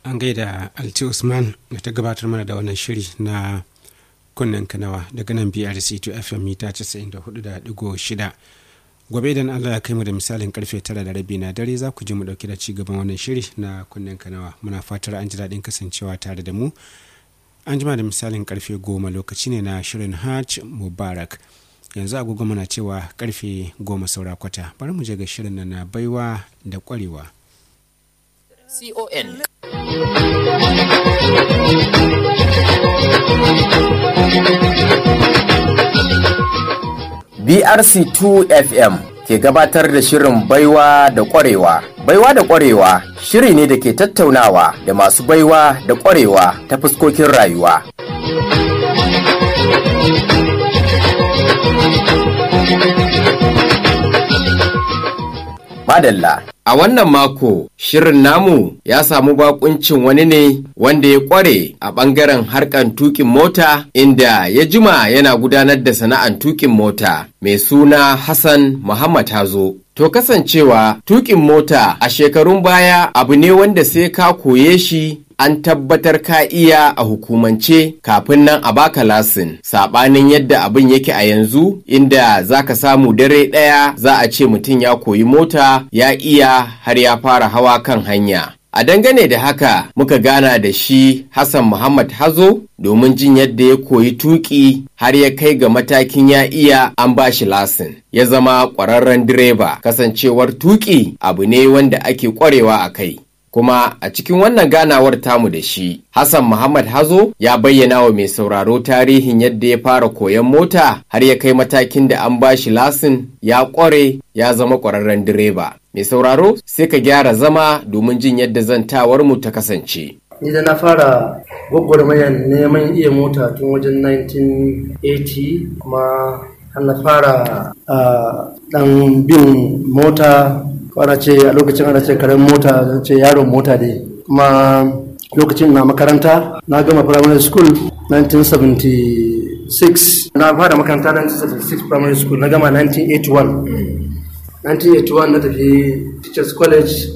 an gaida alti usman da ta gabatar mana da wannan shiri na kunnen kanawa daga nan brc to fm mita 94.6 gobe idan allah ya kai mu da misalin karfe tara da rabi na dare za ku ji mu dauki da ci gaban wannan shiri na kunnen kanawa muna fatar an ji daɗin kasancewa tare da mu an jima da misalin karfe goma lokaci ne na shirin hajj mubarak yanzu agogo muna cewa karfe goma saura kwata bari mu je ga shirin na baiwa da kwarewa con BRC2 FM ke gabatar da shirin baiwa da ƙwarewa. Baiwa da ƙwarewa shiri ne da ke tattaunawa da masu baiwa da ƙwarewa ta fuskokin rayuwa. Madalla. A wannan mako, shirin namu ya samu bakuncin wani ne wanda ya kware a ɓangaren harkan tukin mota inda ya jima yana gudanar da sana'an tukin mota mai suna Hassan Muhammad Hazo. To kasancewa tukin mota a shekarun baya abu ne wanda sai ka koye shi an tabbatar ka iya a hukumance kafin nan a baka lasin sabanin yadda abin yake a yanzu inda za ka samu dare ɗaya za a ce mutum ya koyi mota ya iya har ya fara hawa kan hanya a dangane da haka muka gana da shi hassan muhammad hazo domin jin yadda ya koyi tuki har ya kai ga matakin ya iya an ba shi lasin ya zama ƙwararren direba kasancewar tuki abu ne wanda ake ƙwarewa a kai kuma a cikin wannan ganawar tamu da shi Hassan Muhammad Hazo ya bayyana wa mai sauraro tarihin yadda ya fara koyon mota har ya kai matakin da an ba shi lasin ya ƙware ya zama ƙwararren direba. Mai sauraro sai ka gyara zama domin jin yadda zantawar mu ta kasance. Ni da na fara gwagwarmayar neman iya mota tun wajen 1980 kuma har na fara ɗan bin mota ana ce a lokacin ana ce karen mota zan ce yaron mota dai kuma lokacin na makaranta na gama primary school 1976 na fara makaranta 1976 primary school na gama 1981 1981 na tafi teachers college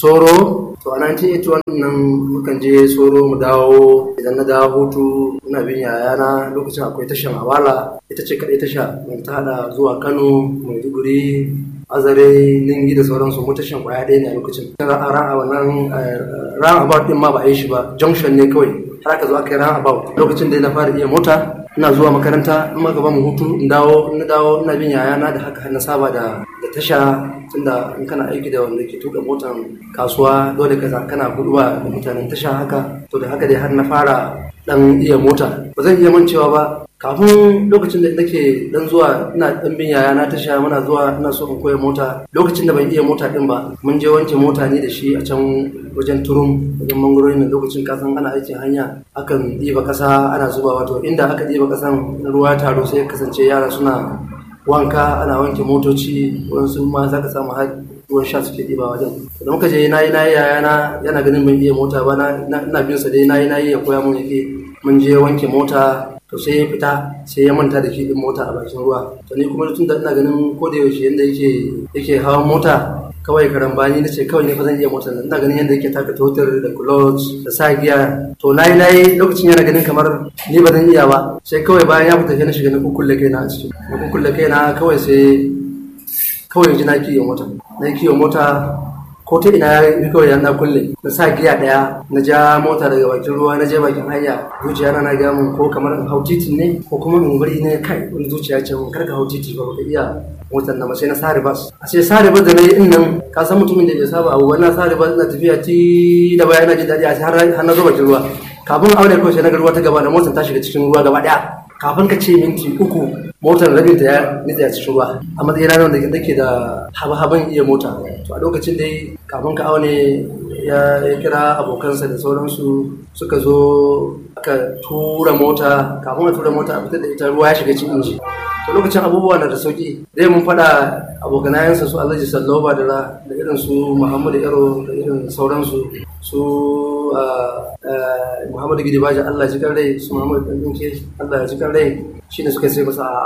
soro to a 1981 nan mukan je soro mu dawo idan na dawo hutu ina bin yayana lokacin akwai tashan awala ita ce kaɗai tasha mai ta hada zuwa kano maiduguri azare ningi da sauransu mutashin kwaya ɗaya ne a lokacin a wannan ran about din ma ba a yi shi ba junction ne kawai har aka zo aka yi ran about lokacin da na fara iya mota ina zuwa makaranta in ma gaba mu hutu in dawo in dawo ina bin yayana da haka na saba da da tasha tunda in kana aiki da wanda ke tuka motan kasuwa dole ka kana guduwa da mutanen tasha haka to da haka dai har na fara dan iya mota ba zan iya mancewa ba kafin lokacin da nake dan zuwa ina dan bin yaya na tasha muna zuwa ina so in koya mota lokacin da ban iya mota din ba mun je wanke mota ne da shi a can wajen turum wajen mangorori ne lokacin kasan ana aikin hanya akan ɗiba ƙasa ana zuba wato inda aka ɗiba ƙasan ruwa taro sai kasance yara suna wanka ana wanke motoci wasu ma za ka samu har ruwan sha suke ɗiba wajen da muka je na yi na yi yaya na yana ganin ban iya mota ba na bin sa dai na yi na yi ya koya mun yake mun je wanke mota to sai ya fita sai ya manta da shi din mota a bakin ruwa to ni kuma tun da ina ganin ko da yaushe yanda yake yake hawan mota kawai karambani na ce kawai ne fa zan iya mota ina ganin yanda yake taka totar da clutch da sa giya to nayi nayi lokacin yana ganin kamar ni ba zan iya ba sai kawai bayan ya fita sai na shiga na kukkulle kaina a ciki na kukkulle kaina kawai sai kawai ji na kiyo mota na kiyo mota ko ta ina ya kawai na kulle na sa giya daya na ja mota daga bakin ruwa na je bakin hanya zuciya na ga mun ko kamar in hau titin ne ko kuma in bari ne kai wani zuciya ce mun karka hau titi ba ka iya motar na sai na sa bas a sai sa bas da na yi nan ka san mutumin da bai saba abu wannan sa bas na tafiya ti da baya na ji daɗi a sai har na zo bakin ruwa kafin aure kawai sai na ga ruwa ta gaba da motar ta shiga cikin ruwa gaba daya kafin ka ce minti uku motar rabin ta ya nitsa a cikin ruwa a matsayin ranar da nake da haba-haban iya mota to a lokacin dai kafin ka aune ya kira abokansa da sauransu suka zo aka tura mota kafin a tura mota a fitar da ita ruwa ya shiga cikin inji to lokacin abubuwa na da sauki zai mun faɗa abokanayensa su alhaji salloba da da irin su muhammadu yaro da irin sauransu su muhammadu gidi baji allah ji rai su muhammadu ɗan allah ya ji rai shine suka sai masa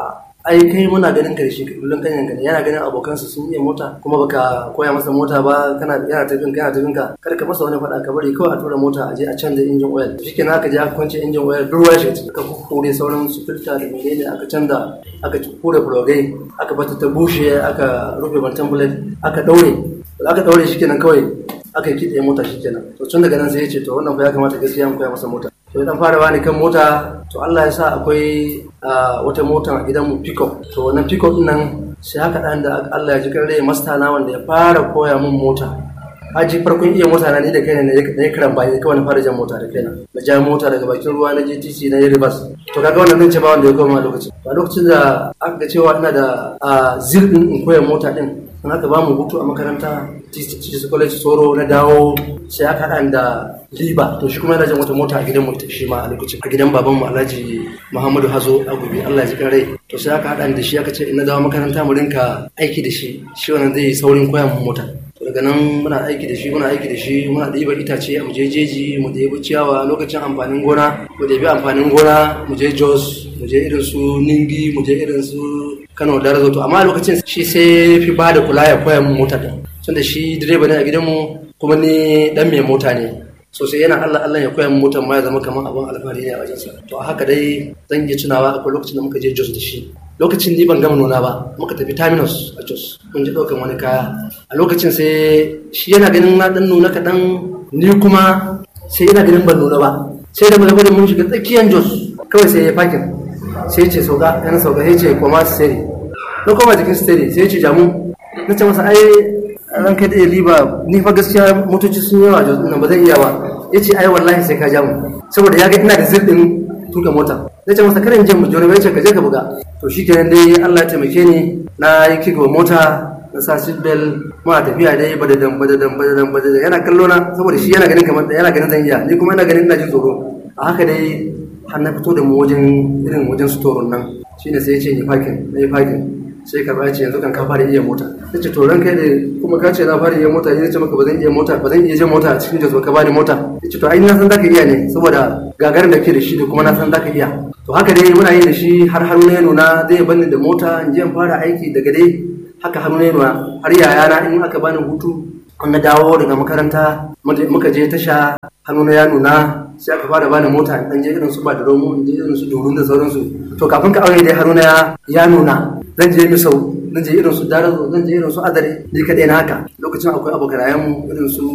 ai kai muna ganin ka da shi kullum kan yanka yana ganin abokansa sun iya mota kuma baka koya masa mota ba kana yana tafin kana tafin ka kar ka masa wani faɗa ka bari kawai a tura mota a je a canza injin oil shike aka je aka kwance injin oil duk ruwa shi aka kure sauran su filta da menene aka canza aka kure fulogai aka bata ta bushe aka rufe bantan bullet aka daure aka daure shi kenan kawai aka yi kitse mota shi kenan to tun daga nan sai ya ce to wannan fa ya kamata gaskiya mu koya masa mota to dan fara bani kan mota to Allah ya sa akwai wata mota a gidan mu pickup to wannan pickup din nan sai haka dan da Allah ya ji kare masta na wanda ya fara koya mun mota haji farkon iya mota na ni da kaina ne na karan bayan kawai na fara jan mota da kaina na ja mota daga bakin ruwa na je titi na yi reverse to kaga wannan zan ce ba wanda ya koma lokacin a lokacin da aka ga cewa ina da zil din in koya mota din in aka ba mu hutu a makaranta teachers college soro na dawo sai aka haɗa da liba to shi kuma yana jan wata mota a gidan mu shi ma a lokacin a gidan baban mu alhaji muhammadu hazo a gobe allah ya ji rai to sai aka haɗa da shi aka ce in na dawo makaranta mu rinka aiki da shi shi wannan zai yi saurin koya mu mota daga nan muna aiki da shi muna aiki da shi muna ɗiba itace a muje jeji mu ɗebi ciyawa lokacin amfanin gona mu ɗebi amfanin gona mu je jos mu je irin su ningi mu je irin su kano da razo to amma lokacin shi sai fi ba da kula ya koya mun mota din tunda shi direba ne a gidanmu kuma ni dan mai mota ne sosai yana Allah Allah ya koya mun motar ma ya zama kamar abin alfahari ne a wajensa to a haka dai zan iya tunawa akwai lokacin da muka je Jos da shi lokacin ni ban gama nuna ba muka tafi terminus a Jos mun je ɗaukan wani kaya a lokacin sai shi yana ganin na dan nuna kaɗan ni kuma sai yana ganin ban nuna ba sai da muka mun shiga tsakiyar Jos kawai sai ya fakin sai ce sauka yana sauka sai ce koma steri na koma jikin steri sai ce jamu na ce masa ai ran kai da liba ni fa gaskiya motoci sun yawa Jos nan ba zan iya ba ya ce ai wallahi sai ka jamu saboda ya ga ina da zirɗin tuka mota na ce masa karin jan mu jona bai ce ka je ka buga to shi kenan dai Allah ya taimake ni na yi kigo mota na sa seat belt ma tafiya dai badadan badadan badadan badadan yana kallo na saboda shi yana ganin kamar yana ganin zan iya ni kuma ina ganin ina jin tsoro a haka dai har na fito da mu wajen irin wajen storon nan shine sai ya ce ni parking na yi parking sai ka ce yanzu kan ka fara iya mota ya ce to ran kai da kuma ka ce na fara iya mota ya ce maka ba zan iya mota ba zan iya jan mota a cikin jazo ka bani mota ya ce to ai na san zaka iya ne saboda gagarin da ke da shi da kuma na san zaka iya to haka dai muna yi da shi har hannu ya nuna zai bani da mota in je in fara aiki daga dai haka hannu ya nuna har yayana in aka bani hutu an na dawo daga makaranta muka je tasha hannu ya nuna sai aka fara bani mota in je irin su ba da romo in je irin su dorun da sauransu to kafin ka aure dai hannu ya nuna zan je misau zan je irin su darazo zan je irin su adare ni kaɗai na haka lokacin akwai abokanayen mu irin su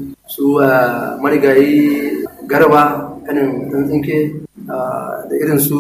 su marigayi garba kanin dan tsinke da irin su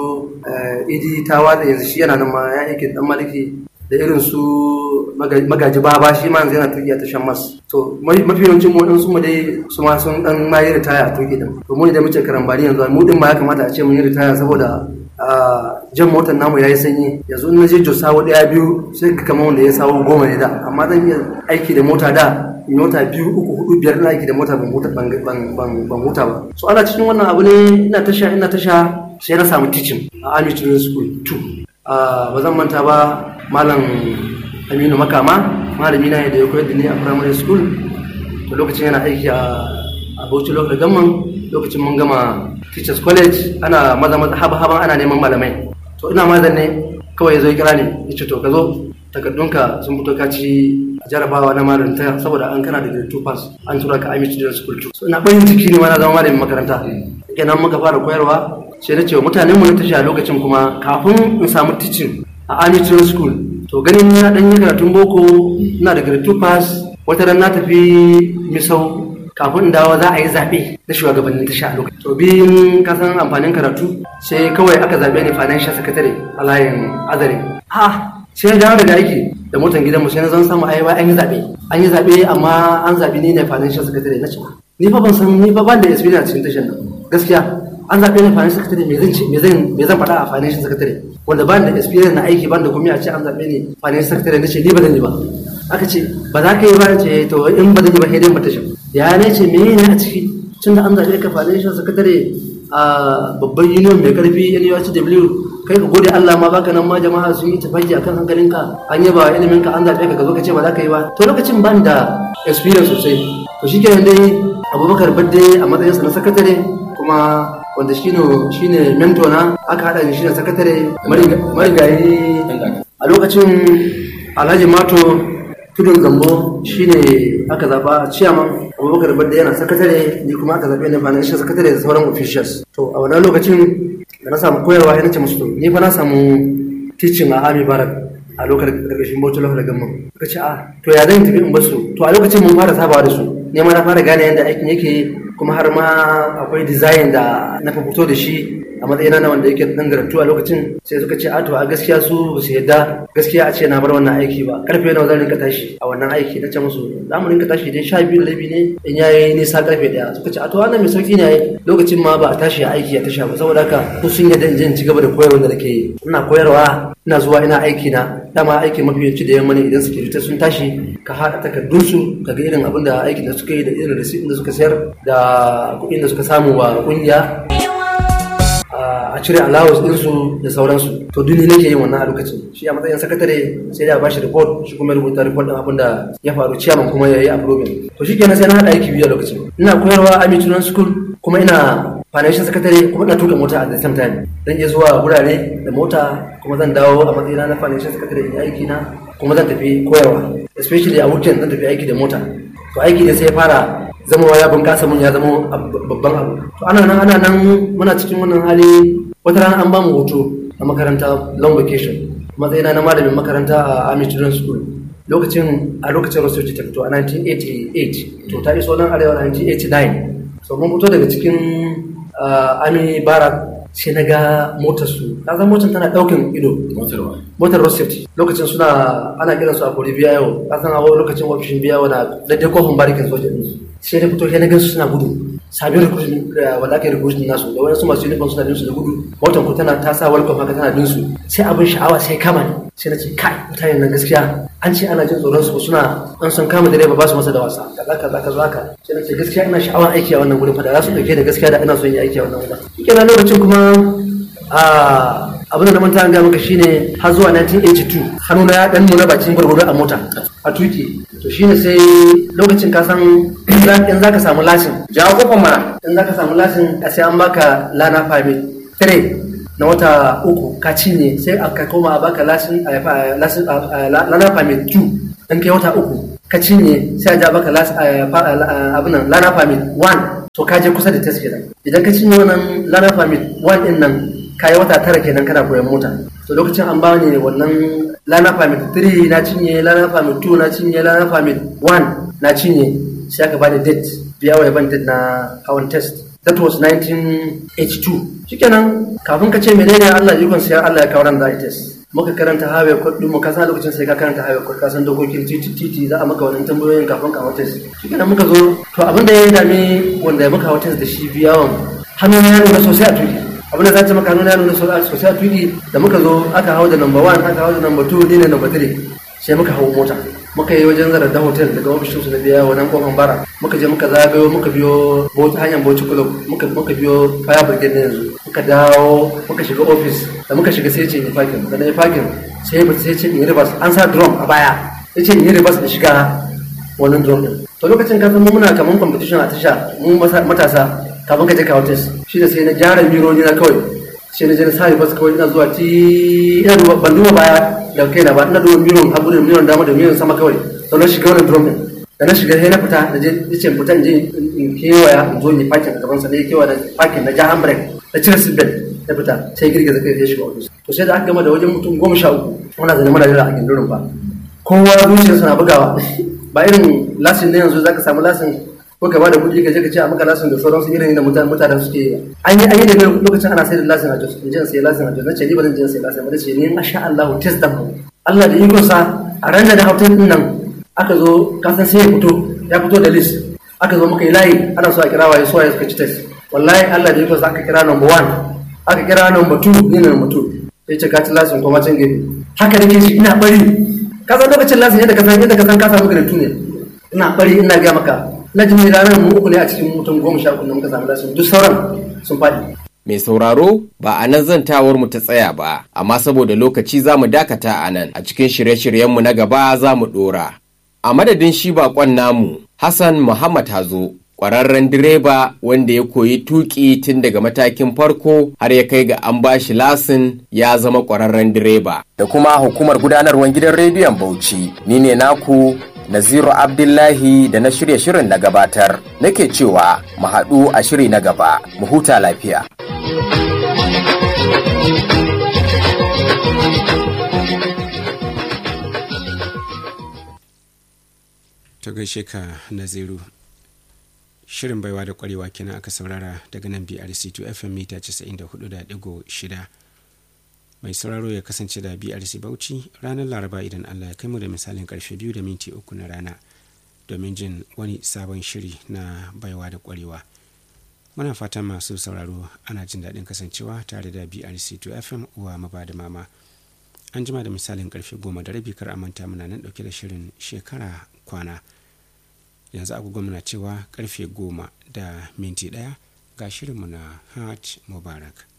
idi tawa da yanzu shi yana nan ma ya yake dan maliki da irin su magaji baba shi ma yanzu yana tuki a tashan mas to mafi yawancin mu din su mu dai su ma sun dan ma yi ritaya a tuki din to mu ne da muke karambani yanzu mu din ma ya kamata a ce mun yi ritaya saboda jan motar namu ya yi sanyi yanzu in na je jos sawo daya biyu sai ka kama wanda ya sawo goma ne da amma zan iya aiki da mota da in mota biyu uku hudu biyar na aiki da mota ban huta ban huta ba so ana cikin wannan abu ne ina tasha ina tasha sai na samu teaching a army training school 2 ba zan manta ba malam aminu makama malami na da ya koyar da ni a primary school to lokacin yana aiki a bauchi local government lokacin mun gama teachers college ana maza maza haba haban ana neman malamai to ina mazan ne kawai ya zo ya kira ni ya ce to ka zo takardunka sun fito ka ci jarabawa na malinta saboda an kana da grade 2 pass an tura ka amici da school 2 so ina bayin ciki ne ma na zama malamin makaranta kenan muka fara koyarwa sai na ce mutanen mu na tashi a lokacin kuma kafin in samu teaching a amici school to ganin na dan yi karatun boko ina da grade 2 pass wata ran na tafi misau kafin in dawo za a yi zaɓe na shugabannin tasha a lokacin to biyun kasan amfanin karatu sai kawai aka zaɓe ni financial secretary a layin azare ha sai na dawo daga aiki da motan gidanmu sai na zan samu aiwa an yi zaɓe an yi zaɓe amma an zaɓi ni ne financial secretary na ce ni fa ban san ni fa ban da experience cikin tashan nan gaskiya an zaɓe ni financial secretary me zan ce me zan me zan faɗa a financial secretary wanda ban da experience na aiki ban da kuma a ce an zaɓe ni financial secretary na ce ni ba zan yi ba aka ce ba za ka yi ba ce to in ba zan yi ba sai dai mu tashin ya ne ce me ne a ciki tun da an zaɓe ka financial secretary a babban union mai karfi NUSW kai ka gode Allah ma baka nan ma jama'a sun yi tafaki akan hankalinka an yaba ilimin ka an zaɓe ka ka zo ka ce ba za ka yi ba to lokacin ban da experience sosai to shi kenan dai abubakar badde a matsayinsa na sakatare kuma wanda shine shine mentor na aka hada ni shine sakatare marigayi a lokacin alhaji mato tudun zambo shine aka zaba chairman abubakar badda yana sakatare ni kuma aka zabe ni financial sakatare da sauran officials to a wannan lokacin da na samu koyarwa yana ce musu to ni fa na samu teaching a army barak a lokacin karkashin bauchi lafa da gamman suka ce a to ya zan tafi in basu to a lokacin mun fara sabawa da su ne ma na fara gane yadda aikin yake kuma har ma akwai design da na fito da shi a matsayina na wanda yake dan garantu a lokacin sai suka ce a to a gaskiya su ba su yadda gaskiya a ce na bar wannan aiki ba karfe nawa zan rinka tashi a wannan aiki na ce musu za mu rinka tashi dai sha biyu da rabi ne in yayi nisa karfe daya suka ce a to wannan mai sauki ne lokacin ma ba a tashi a aiki a tasha ba saboda haka ko sun yadda in je in ci gaba da koyarwa da nake yi ina koyarwa ina zuwa ina aiki na dama aiki mafi yawanci da yamma ne idan suke sun tashi ka haɗa takardunsu ka ga irin abin da aikin da suka yi da irin receipt da suka sayar da kuɗin da suka samu wa ƙungiya a cire allowance ɗinsu da sauransu to duni nake yin wannan a lokacin shi a matsayin sakatare sai da bashi report shi kuma rubuta report ɗin abin da ya faru ciyaman kuma ya yi approving to shi kenan sai na haɗa aiki biyu a lokacin ina koyarwa a Children School kuma ina financial secretary kuma ina tuka mota at the same time zan iya zuwa gurare da mota kuma zan dawo a matsayina na financial secretary in aiki na kuma zan tafi koyarwa especially a weekend zan tafi aiki da mota to aiki ne sai ya fara zama ya bunƙasa mun ya zama babban abu to ana nan ana nan muna cikin wannan hali wata rana an bamu hoto a makaranta long vacation matsayina na malamin makaranta a Army Children's School lokacin a lokacin Rosoji ta fito a 1988 to ta iso nan arewa 1989 so mun fito daga cikin Army Barak sai na ga motar su na san motar tana daukin ido motar road safety lokacin suna ana kiransu a kori biya yau na san a lokacin ofishin biya na daidai kofin barikin soja ɗinsu sai na fito sai na gansu suna gudu sabin recruiting wanda aka yi recruiting nasu da wani su masu uniform suna bin su da gudu motar ku tana ta sa welcome haka tana bin su sai abin sha'awa sai kama ni sai na ce kai mutane nan gaskiya an ce ana jin tsoron su suna an san kama direba ba su masa da wasa kaza kaza kaza haka sai na ce gaskiya ina sha'awar aiki a wannan gurin fa da za su dauke da gaskiya da ina son yi aiki a wannan gurin shikenan lokacin kuma a abin da na manta an ga maka shine har zuwa 1982 hannuna ya dan nuna bakin gwargwado a mota a tuki to shine sai lokacin ka san in za ka samu lasin jawo kofa mana in za ka samu lasin a sai an baka lana permit 3 na wata uku ka cinye sai aka koma a baka lasin lana permit 2 in kai wata uku ka cinye sai a ja baka abin nan lana permit 1 to ka je kusa da test kenan idan ka cinye wannan lana permit 1 din nan ka yi wata tara kenan kana koyan mota to lokacin an bani wannan lana permit 3 na cinye lana permit 2 na cinye lana permit 1 na cinye sai aka bani date biya wa ban date na hawan test that was 1982 shikenan kafin ka ce menene Allah ikon sai Allah ya kawo ran za a test muka karanta highway code din mu ka san lokacin sai ka karanta highway code ka san dokokin titi titi za a maka wannan tambayoyin kafin ka hawa test shikenan muka zo to abin da ya dame wanda muka hawa test da shi biyawan hannu ya nuna sosai a tuki abin da za ta maka nuna nuna sosai a tuki da muka zo aka hau da number one aka hau da number two ni ne number three sai muka hau mota muka yi wajen zarar da hotel daga ofishin su na biya wannan kofan bara muka je muka zagayo muka biyo bauchi hanyar bauchi club muka muka biyo fire brigade na yanzu muka dawo muka shiga office da muka shiga sai ce in fakin da na yi fakin sai ba sai ce in yi reverse an sa drum a baya sai ce in yi reverse da shiga wannan drum din to lokacin ka san mu muna kaman competition a tasha mu matasa kafin ka je kawo test shi da sai na gyara mironi na kawai sai na je na sa bas kawai ina zuwa ti ina duba ban duba baya da kaina ba ina duba miron hagu da miron dama da miron sama kawai to na shiga wannan drum din da na shiga sai na fita da je yace fita in je in kewaya in zo in yi parking a gaban sa ne kewaya da parking na ja handbrake na cire seatbelt na fita sai girgiza kai sai shiga office to sai da aka gama da wajen mutum goma sha uku muna zane muna jira a gindin ba kowa zuciyarsa na bugawa ba irin lasin ne yanzu zaka samu lasin ko ka bada kuɗi ka je ka ce a maka lasin da sauransu irin da mutane mutanen suke yi an yi an yi da lokacin ana sai da lasin a jos in je sai lasin a jos nace ni ba zan je sai lasin ba nace ni masha Allah test da mu Allah da ikon sa a ran da hotel din nan aka zo ka san sai ya fito ya fito da list aka zo muka yi layi ana so a kira waye so waye suka ci test wallahi Allah da ikon sa aka kira number one aka kira number two ni ne number two sai ce ka ci lasin kuma can gefe haka nake shi ina bari ka san lokacin lasin yadda ka san yadda ka san ka samu garantu ne ina bari ina ga maka na jimi ranar mu uku ne a cikin mutum goma sha uku da muka samu lasin duk sauran sun faɗi. Mai sauraro ba a nan zantawar mu ta tsaya ba, amma saboda lokaci za mu dakata a nan a cikin shirye-shiryenmu na gaba za mu ɗora. A madadin shi baƙon namu, Hassan Muhammad Hazo, ƙwararren direba wanda ya koyi tuƙi tun daga matakin farko har ya kai ga an bashi lasin ya zama ƙwararren direba. Da kuma hukumar gudanarwar gidan rediyon Bauchi, ni ne naku Naziru Abdullahi da na shirya shirin na gabatar. Nake cewa mu haɗu a shiri na gaba, mu huta lafiya. ta gaishe ka naziru shirin baiwa da kwarewa kenan aka saurara daga nan brc2 fm mita 94.6 mai sauraro ya kasance da brc bauchi ranar laraba idan allah ya kai mu da misalin karfe biyu da minti uku na rana domin jin wani sabon shiri na baiwa da kwarewa muna fatan masu sauraro ana jin daɗin kasancewa tare da brc2 fm uwa maba da mama an jima da misalin karfe goma da rabi kar a manta muna nan ɗauke da shirin shekara kwana yanzu agogo muna cewa karfe goma da minti ɗaya ga shirinmu na hajj mubarak